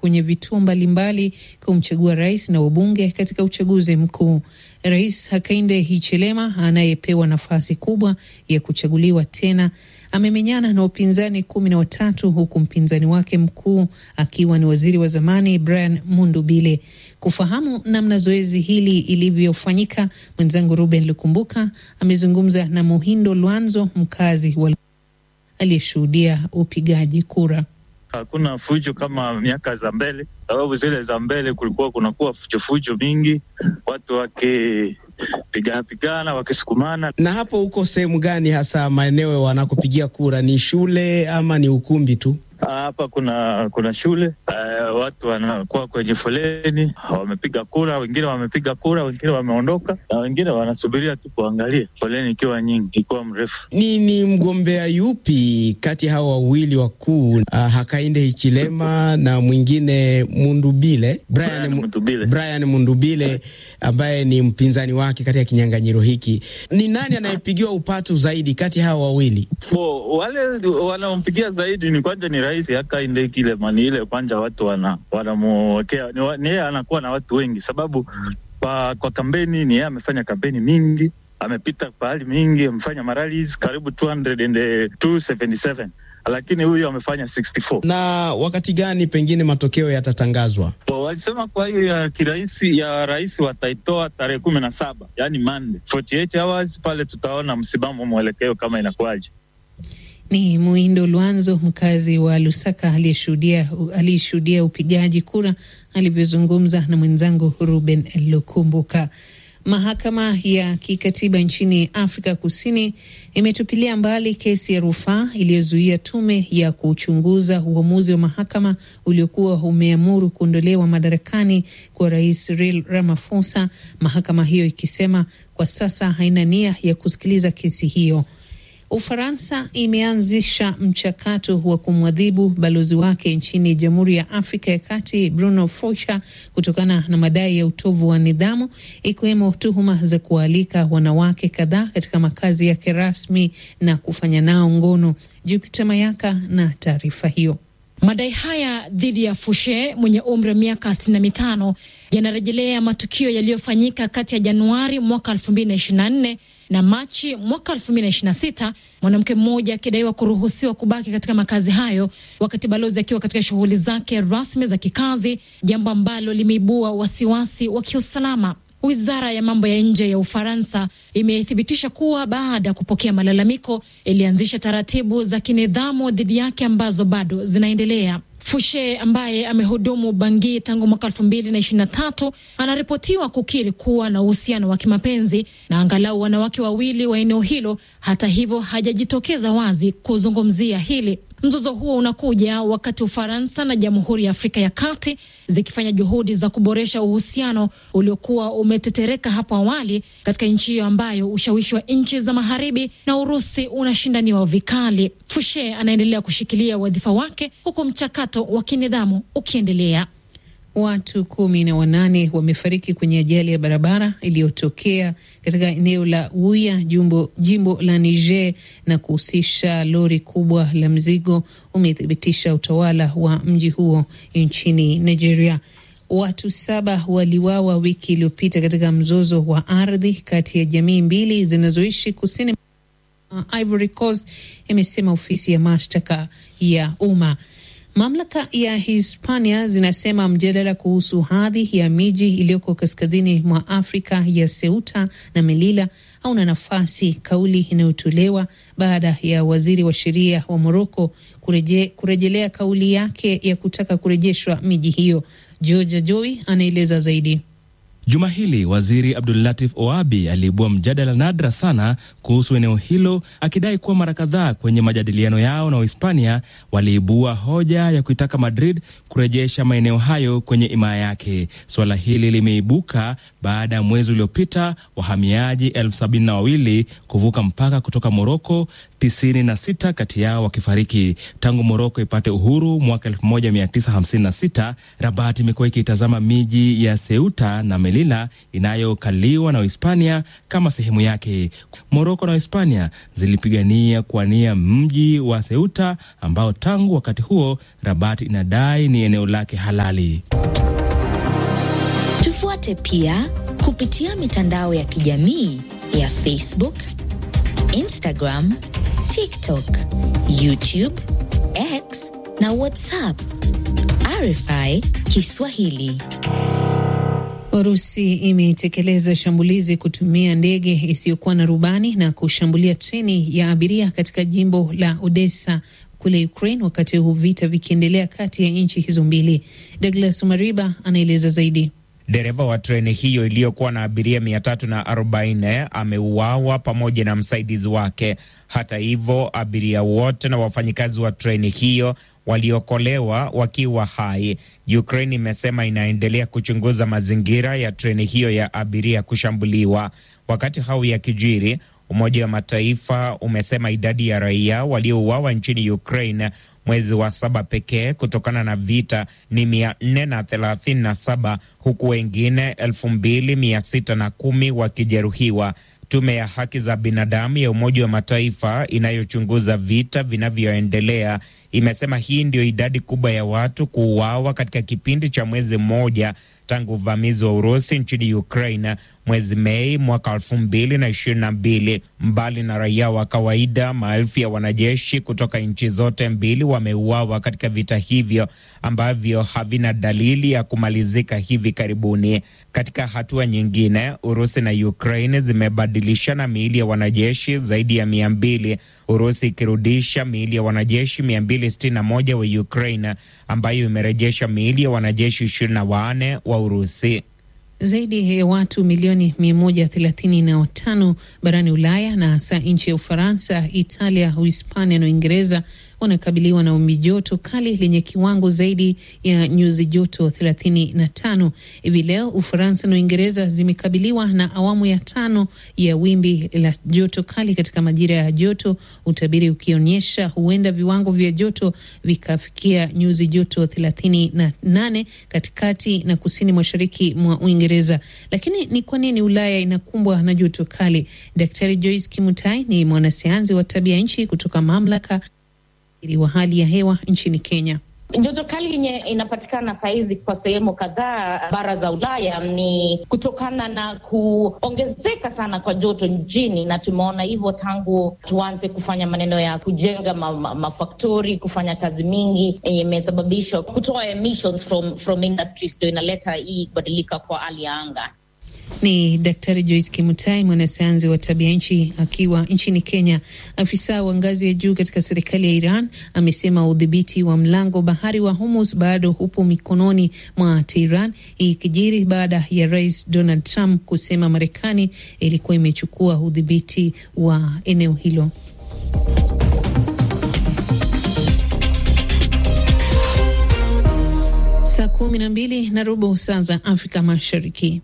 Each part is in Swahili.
kwenye vituo mbalimbali kumchagua rais na wabunge katika uchaguzi mkuu. Rais Hakainde Hichilema anayepewa nafasi kubwa ya kuchaguliwa tena amemenyana na upinzani kumi na watatu huku mpinzani wake mkuu akiwa ni waziri wa zamani Brian Mundubile. Kufahamu namna zoezi hili ilivyofanyika, mwenzangu Ruben Lukumbuka amezungumza na Muhindo Lwanzo, mkazi wa aliyeshuhudia upigaji kura. Hakuna fujo kama miaka za mbele, sababu zile za mbele kulikuwa kunakuwa fujofujo mingi, watu wakipigana pigana, wakisukumana. Na hapo huko sehemu gani hasa maeneo wanakopigia kura? Ni shule ama ni ukumbi tu? Hapa kuna kuna shule uh, watu wanakuwa kwenye foleni, wamepiga kura, wengine wamepiga kura, wengine wameondoka, na wengine wanasubiria tu kuangalia, foleni ikiwa nyingi, ikiwa mrefu. Ni ni mgombea yupi kati hao wawili wakuu, uh, Hakainde Hichilema na mwingine Mundubile, Brian, Brian Mundubile. Brian Mundubile ambaye ni mpinzani wake katika kinyang'anyiro hiki, ni nani anayepigiwa upatu zaidi kati hao wawili? So, wale wanaompigia zaidi ni kwanza ni rais Hakainde Hichilema, ni ile kwanza watu wana wanamwekea ni wa- ni yeye anakuwa na watu wengi, sababu kwa, kwa kampeni ni yeye amefanya kampeni mingi, amepita pahali mingi, amefanya maralis karibu 200 and, eh, 277 lakini huyu amefanya 64. Na wakati gani pengine matokeo yatatangazwa? So, walisema kwa hiyo ya kiraisi ya rais wataitoa tarehe kumi na saba yani Monday 48 hours pale, tutaona msimamo mwelekeo kama inakuwaje. Ni Muindo Lwanzo, mkazi wa Lusaka, aliyeshuhudia aliyeshuhudia upigaji kura, alivyozungumza na mwenzangu Ruben Lukumbuka. Mahakama ya kikatiba nchini Afrika Kusini imetupilia mbali kesi ya rufaa iliyozuia tume ya kuchunguza uamuzi wa mahakama uliokuwa umeamuru kuondolewa madarakani kwa rais Cyril Ramaphosa, mahakama hiyo ikisema kwa sasa haina nia ya kusikiliza kesi hiyo. Ufaransa imeanzisha mchakato wa kumwadhibu balozi wake nchini Jamhuri ya Afrika ya Kati Bruno Foucher kutokana na madai ya utovu wa nidhamu ikiwemo tuhuma za kuwaalika wanawake kadhaa katika makazi yake rasmi na kufanya nao ngono. Jupiter Mayaka na taarifa hiyo. Madai haya dhidi ya Fushe mwenye umri wa miaka 65 yanarejelea matukio yaliyofanyika kati ya Januari mwaka 2024 na Machi mwaka 2026, mwanamke mmoja akidaiwa kuruhusiwa kubaki katika makazi hayo wakati balozi akiwa katika shughuli zake rasmi za kikazi, jambo ambalo limeibua wasiwasi wa kiusalama. Wizara ya mambo ya nje ya Ufaransa imethibitisha kuwa baada ya kupokea malalamiko ilianzisha taratibu za kinidhamu dhidi yake ambazo bado zinaendelea. Fushe ambaye amehudumu Bangi tangu mwaka elfu mbili na ishirini na tatu anaripotiwa kukiri kuwa na uhusiano wa kimapenzi na angalau wanawake wawili wa eneo hilo. Hata hivyo, hajajitokeza wazi kuzungumzia hili. Mzozo huo unakuja wakati Ufaransa na Jamhuri ya Afrika ya Kati zikifanya juhudi za kuboresha uhusiano uliokuwa umetetereka hapo awali katika nchi hiyo ambayo ushawishi wa nchi za magharibi na Urusi unashindaniwa vikali. Fushe anaendelea kushikilia wadhifa wake huku mchakato wa kinidhamu ukiendelea. Watu kumi na wanane wamefariki kwenye ajali ya barabara iliyotokea katika eneo la Uya jumbo, jimbo la Niger na kuhusisha lori kubwa la mzigo, umethibitisha utawala wa mji huo nchini Nigeria. Watu saba waliwawa wiki iliyopita katika mzozo wa ardhi kati ya jamii mbili zinazoishi kusini uh, Ivory Coast, imesema ofisi ya mashtaka ya umma. Mamlaka ya Hispania zinasema mjadala kuhusu hadhi ya miji iliyoko kaskazini mwa Afrika ya Ceuta na Melilla hauna nafasi, kauli inayotolewa baada ya waziri wa sheria wa Moroko kureje, kurejelea kauli yake ya kutaka kurejeshwa miji hiyo. Georgia Joy anaeleza zaidi. Juma hili waziri Abdulatif Oabi aliibua mjadala nadra sana kuhusu eneo hilo, akidai kuwa mara kadhaa kwenye majadiliano yao na Uhispania waliibua hoja ya kuitaka Madrid kurejesha maeneo hayo kwenye himaya yake. Suala hili limeibuka baada ya mwezi uliopita wahamiaji elfu sabini na wawili kuvuka mpaka kutoka Moroko, tisini na sita kati yao wakifariki. Tangu Moroko ipate uhuru mwaka 1956 Rabat imekuwa ikitazama miji ya Ceuta na Melilla Melilla inayokaliwa na Uhispania kama sehemu yake. Moroko na Uhispania zilipigania kuwania mji wa Ceuta ambao tangu wakati huo Rabat inadai ni eneo lake halali. Tufuate pia kupitia mitandao ya kijamii ya Facebook, Instagram, TikTok, YouTube, X na WhatsApp. RFI Kiswahili. Urusi imetekeleza shambulizi kutumia ndege isiyokuwa na rubani na kushambulia treni ya abiria katika jimbo la Odessa kule Ukraine, wakati huu vita vikiendelea kati ya nchi hizo mbili. Douglas Mariba anaeleza zaidi. Dereva wa treni hiyo iliyokuwa na abiria mia tatu na arobaini ameuawa pamoja na msaidizi wake. Hata hivyo, abiria wote na wafanyikazi wa treni hiyo waliokolewa wakiwa hai. Ukraine imesema inaendelea kuchunguza mazingira ya treni hiyo ya abiria kushambuliwa. Wakati hau ya kijiri, Umoja wa Mataifa umesema idadi ya raia waliouawa nchini Ukraine mwezi wa saba pekee kutokana na vita ni mia nne na thelathini na saba huku wengine elfu mbili mia sita na kumi wakijeruhiwa. Tume ya haki za binadamu ya Umoja wa Mataifa inayochunguza vita vinavyoendelea imesema hii ndio idadi kubwa ya watu kuuawa katika kipindi cha mwezi mmoja tangu uvamizi wa Urusi nchini Ukraine mwezi Mei mwaka elfu mbili na ishirini na mbili. Mbali na raia wa kawaida, maelfu ya wanajeshi kutoka nchi zote mbili wameuawa katika vita hivyo ambavyo havina dalili ya kumalizika hivi karibuni. Katika hatua nyingine, Urusi na Ukraine zimebadilishana miili ya wanajeshi zaidi ya mia mbili, Urusi ikirudisha miili ya wanajeshi mia mbili sitini na moja wa Ukraine ambayo imerejesha miili ya wanajeshi ishirini na wanne wa Urusi. Zaidi ya watu milioni 135 barani Ulaya na hasa nchi ya Ufaransa, Italia, Uhispania na Uingereza wanakabiliwa na wimbi joto kali lenye kiwango zaidi ya nyuzi joto 35. Hivi leo Ufaransa na Uingereza zimekabiliwa na awamu ya tano ya wimbi la joto kali katika majira ya joto, utabiri ukionyesha huenda viwango vya joto vikafikia nyuzi joto 38 katikati na kusini mashariki mwa Uingereza. Lakini ni kwa nini Ulaya inakumbwa na joto kali? Daktari Joyce Kimutai ni mwanasayansi wa tabia nchi kutoka mamlaka wa hali ya hewa nchini Kenya. Joto kali yenye inapatikana sahizi kwa sehemu kadhaa bara za Ulaya ni kutokana na kuongezeka sana kwa joto nchini, na tumeona hivyo tangu tuanze kufanya maneno ya kujenga mafaktori ma, ma kufanya kazi mingi yenye imesababisha kutoa emissions from, from industries, ndio inaleta hii kubadilika kwa hali ya anga. Ni Daktari Joyce Kimutai, mwanasayansi wa tabia nchi akiwa nchini Kenya. Afisa wa ngazi ya juu katika serikali ya Iran amesema udhibiti wa mlango bahari wa Hormuz bado upo mikononi mwa Tehran, ikijiri baada ya Rais Donald Trump kusema Marekani ilikuwa imechukua udhibiti wa eneo hilo. Saa kumi na mbili na robo saa za Afrika Mashariki.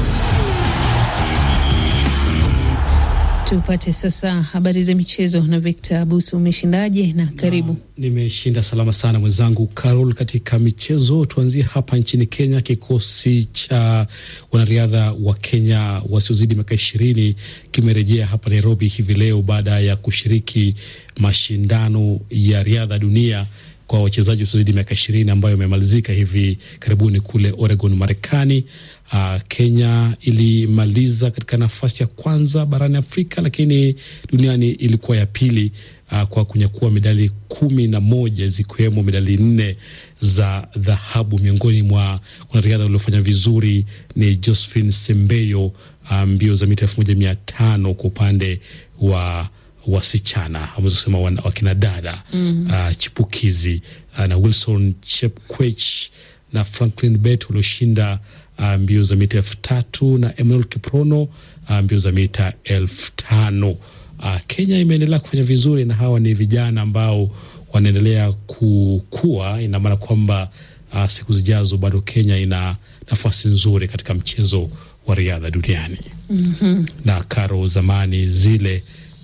Tupate sasa habari za michezo na Victor Abusu. Umeshindaje na karibu? Na, nimeshinda salama sana mwenzangu Carol. Katika michezo, tuanzie hapa nchini Kenya. Kikosi cha wanariadha wa Kenya wasiozidi miaka ishirini kimerejea hapa Nairobi hivi leo baada ya kushiriki mashindano ya riadha dunia kwa wachezaji wasiozidi miaka ishirini ambayo imemalizika hivi karibuni kule Oregon, Marekani. Uh, Kenya ilimaliza katika nafasi ya kwanza barani Afrika, lakini duniani ilikuwa ya pili uh, kwa kunyakua medali kumi na moja zikiwemo medali nne za dhahabu. Miongoni mwa wanariadha waliofanya vizuri ni Josephine Sembeyo mbio um, za mita elfu moja mia tano kwa upande wa wasichana ameweza kusema wakina dada mm -hmm. uh, chipukizi uh, na Wilson Chepkwech na Franklin Bet walioshinda uh, mbio za mita elfu tatu na Emmanuel Kiprono uh, mbio za mita elfu tano. Uh, Kenya imeendelea kufanya vizuri na hawa ni vijana ambao wanaendelea kukua. Ina maana kwamba uh, siku zijazo bado Kenya ina nafasi nzuri katika mchezo wa riadha duniani. mm -hmm. na karo zamani zile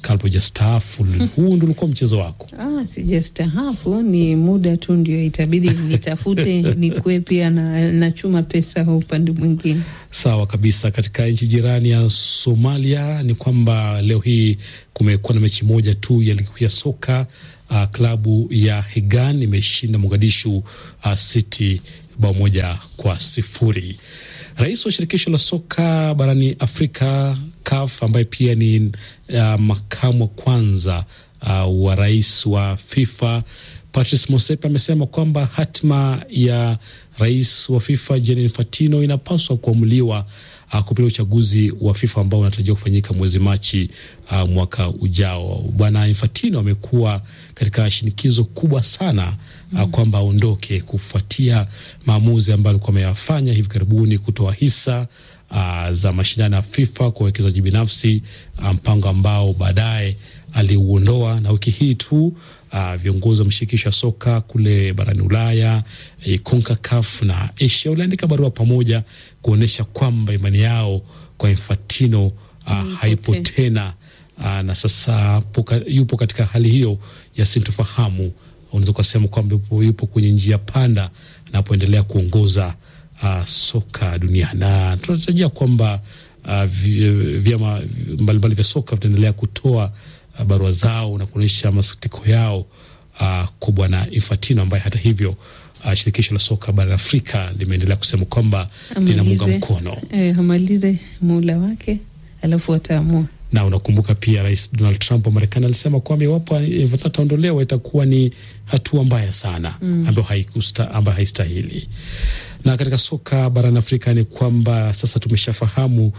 kabla hujastaafu. Huu ndo ulikuwa mchezo wako? Ah, sijastahafu, ni muda tu ndio itabidi nitafute nikuwe pia na nachuma pesa upande mwingine. Sawa kabisa. Katika nchi jirani ya Somalia ni kwamba leo hii kumekuwa na mechi moja tu ya ligi kuu ya soka. Uh, klabu ya Hegan imeshinda Mogadishu uh, City bao moja kwa sifuri. Rais wa shirikisho la soka barani Afrika CAF ambaye pia ni uh, makamu wa kwanza uh, wa rais wa FIFA Patrice Motsepe amesema kwamba hatima ya rais wa FIFA Gianni Infantino inapaswa kuamuliwa uh, kupitia uchaguzi wa FIFA ambao unatarajiwa kufanyika mwezi Machi uh, mwaka ujao. Bwana Infantino amekuwa katika shinikizo kubwa sana uh, mm, kwamba aondoke kufuatia maamuzi ambayo alikuwa ameyafanya hivi karibuni kutoa hisa uh, za mashindano ya FIFA kwa wawekezaji binafsi, mpango um, ambao baadaye aliuondoa na wiki hii tu uh, viongozi wa mashirikisho ya soka kule barani Ulaya eh, CONCACAF na Asia waliandika barua pamoja kuonyesha kwamba imani yao kwa Infantino uh, haipo tena uh, na sasa poka, yupo katika hali hiyo ya sintofahamu. Unaweza ukasema kwamba yupo, yupo kwenye njia panda anapoendelea kuongoza uh, soka duniani na tunatarajia kwamba uh, vyama mbalimbali vya soka vitaendelea kutoa uh, barua zao na kuonyesha masikitiko yao uh, kwa bwana Infantino ambaye hata hivyo uh, shirikisho la soka barani Afrika limeendelea kusema kwamba linamunga mkono eh, amalize muhula wake alafu wataamua na unakumbuka pia Rais Donald Trump wa Marekani alisema kwamba iwapo Infantino ataondolewa itakuwa ni hatua mbaya sana mm, ambayo ambayo haistahili. Na katika soka barani Afrika ni kwamba sasa tumeshafahamu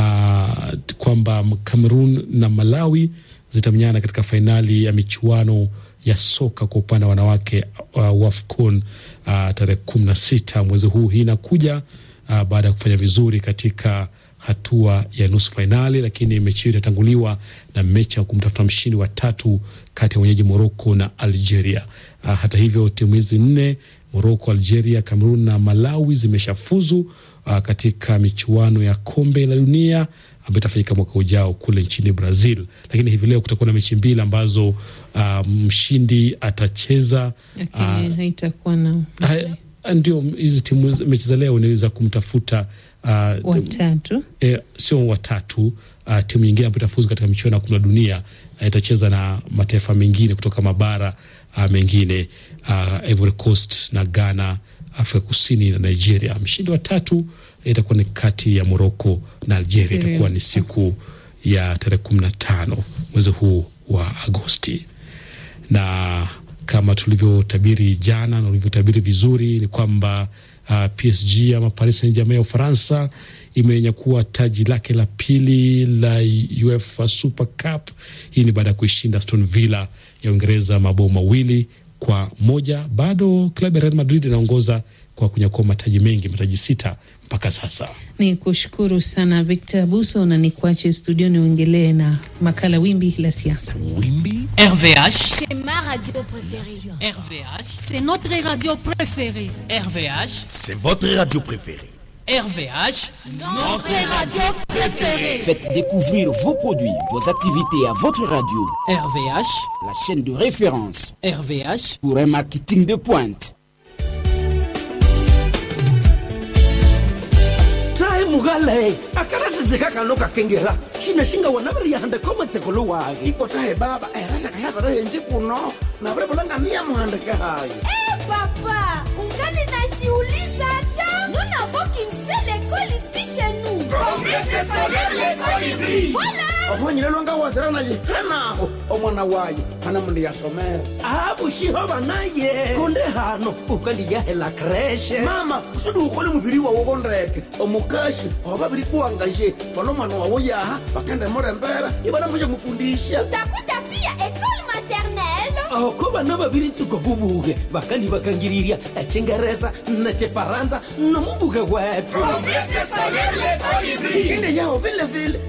uh, kwamba Cameroon na Malawi zitamenyana katika fainali ya michuano ya soka kwa upande wa wanawake uh, WAFCON uh, tarehe kumi na sita mwezi huu. Hii inakuja uh, baada ya kufanya vizuri katika hatua ya nusu fainali, lakini mechi hiyo itatanguliwa na mechi ya kumtafuta mshindi wa tatu kati ya wenyeji Moroko na Algeria. Uh, hata hivyo timu hizi nne Moroko, Algeria, Cameroon na Malawi zimeshafuzu uh, katika michuano ya kombe la dunia ambayo itafanyika mwaka ujao kule nchini Brazil. Lakini hivi leo kutakuwa na mechi mbili ambazo uh, mshindi atacheza, lakini haitakuwa na ndio hizi timu mechi za leo ni za kumtafuta uh, watatu e, sio watatu uh, timu nyingine ambayo itafuzu katika michuano ya kombe la dunia uh, itacheza na mataifa mengine kutoka mabara uh, mengine uh, Ivory Coast na Ghana, Afrika Kusini na Nigeria. Mshindi wa tatu itakuwa ni kati ya Morocco na Algeria. Itakuwa ni siku ya tarehe kumi na tano mwezi huu wa Agosti, na kama tulivyotabiri jana na ulivyotabiri vizuri ni kwamba uh, PSG ama Paris Saint-Germain ya Ufaransa imenyakua taji lake la pili la UEFA Super Cup. Hii ni baada ya kuishinda Aston Villa ya Uingereza mabao mawili kwa moja. Bado klabu ya Real Madrid inaongoza kwa kunyakua mataji mengi, mataji sita mpaka sasa. Ni kushukuru sana Victor Buso na ni kuache studioni uengelee na makala wimbi la siasa. Wimbi RVH, c'est ma radio préférée. RVH, c'est notre radio préférée. RVH, c'est votre radio préférée. RVH, notre radio préférée. Faites découvrir vos produits, vos activités à votre radio. RVH, la chaîne de référence RVH pour un marketing de pointe. mugale akarasizika kano kakengela xinexinga wona va ri yahanda komatseko lowake ikotahe baba erasaka yavarehenji kuno navrevulangania muhandike hayi e papa ungali najiuliza hata nous n'avons qu'une seule école ici chez nous Promesse scolaire l'école hybride. voilà ohonyilelwanga wazira naye hanaho omwana waye hana mundu yasomera avuxiho naye konde hano ukandiyahela kreshe mama usudi ukole muviri wawo kondeke omukashi ovaviri kuwangashe fana omwana wawo yaha vakende murembera ivana mushe mufundisha utakuta pia école maternelle oko vana vaviri nsuko vuvuke vakandi vakangiriria echingeresa na chifaransa nomuvuke wetu Promesse scolaire l'école hybride. ikinde yaho vile vile